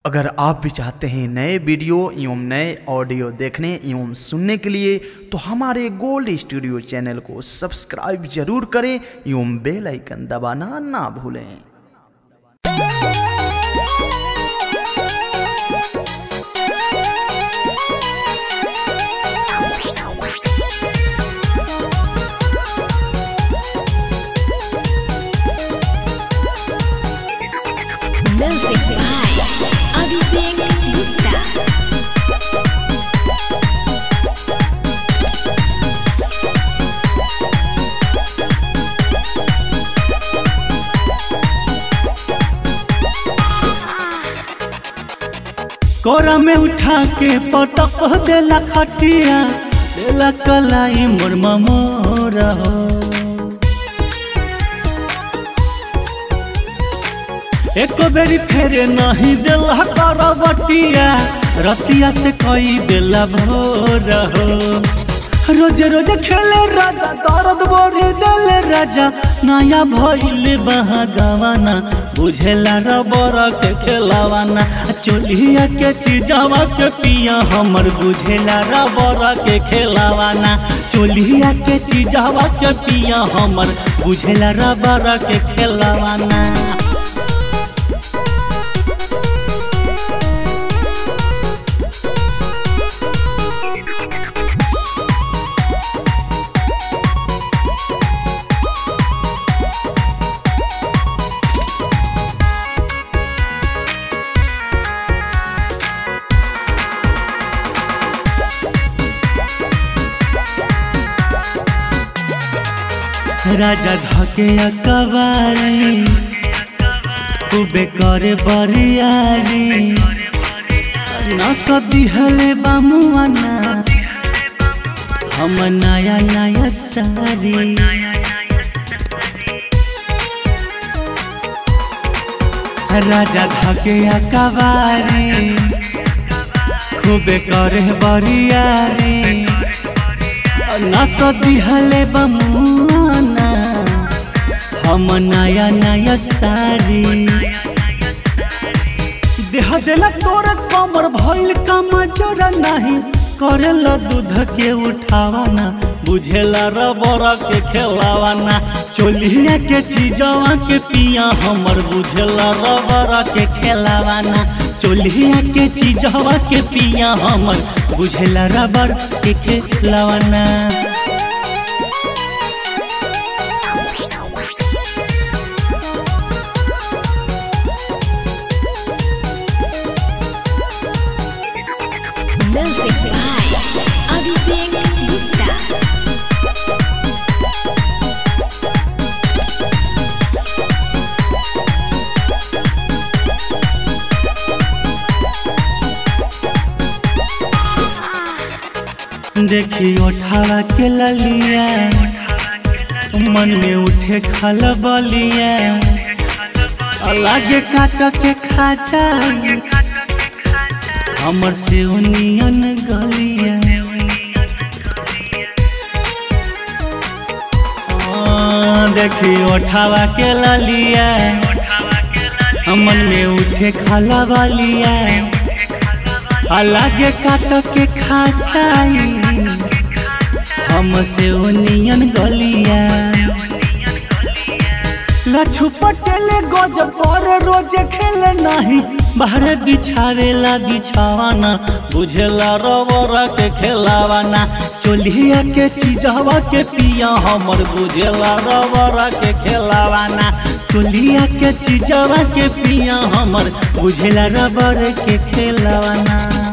अगर आप भी चाहते हैं नए वीडियो एवं नए ऑडियो देखने एवं सुनने के लिए तो हमारे गोल्ड स्टूडियो चैनल को सब्सक्राइब जरूर करें एवं बेल आइकन दबाना ना भूलें Music by Abhishek Gupta. कोरा में उठा के पटक देला खटिया देला कलाई मोर मोरा हो एक बेरी फेरे नहीं देला करवटिया रतिया से कई देला भोर हो रोज रोज खेले राजा दर्द बोरी देले राजा नया भइले बहा गवाना बुझेला रबर के खेलावाना चोलिया के चीजवा के पिया हमर बुझेला रबर के खेलावाना चोलिया के चीजवा के पिया हमर बुझेला रबर के खेलावाना राजा धके अकबारी खूबे करे बरियारी न सदी हले बामुआना हम नया नया सारी राजा धके अकबारी खूबे करे बरियारी नस दिहले बमुआना हम नया नया सारी देह देला तोर कमर भइल कम जोरा नहीं करेला दूध के उठावाना बुझेला रबर के खेलावाना चोलिया के चीजवा के पिया हमर बुझेला रबर के खेलावाना चोलिया के चीजवा के पिया हमर बुझेला रबर के खेलावाना Music by Abhishek Gupta. देखी उठावा के ललिया मन में उठे खल बलिया लागे काट के खा जाई हमर से नियन गलिया आ, देखी उठावा के ललिया मन में उठे खला बलिया अलगे काट के खा जाई हमसे ओनियन गलिया लछु पटेले गज पर रोज खेले नहीं बाहर बिछावेला बिछावाना बुझेला रबर के खेलावाना चोलिया के चीजवा के पिया हमर बुझेला रबर के खेलावाना चोलिया के चीजवा के पिया हमर बुझेला रबर के खेलावाना